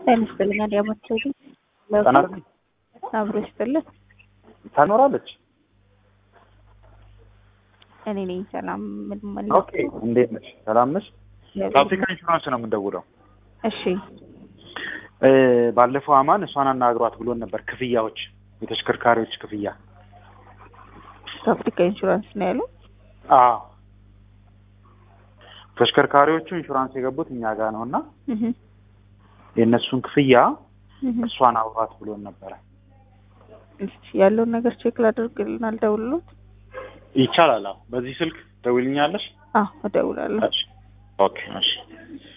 ጤና ይስጥልኝ። አዲያማቸው ግን ጠና አብሮ ይስጥልን። ታኖራለች። እኔ ነኝ ሰላም ምን ኦኬ፣ እንዴት ነሽ? ሰላም ነሽ? ከአፍሪካ ኢንሹራንስ ነው የምንደውለው። እሺ እ ባለፈው አማን እሷን አናግሯት ብሎን ነበር። ክፍያዎች፣ የተሽከርካሪዎች ክፍያ። ከአፍሪካ ኢንሹራንስ ነው ያለው። አዎ ተሽከርካሪዎቹ ኢንሹራንስ የገቡት እኛ ጋር ነው እና እህ የእነሱን ክፍያ እህ እሷን አውራት ብሎን ነበረ። እሺ ያለውን ነገር ቼክ ላደርግልን አልደውልሎት? ይቻላል። አዎ በዚህ ስልክ ደውልኛለሽ? አዎ እደውላለሁ። እሺ ኦኬ እሺ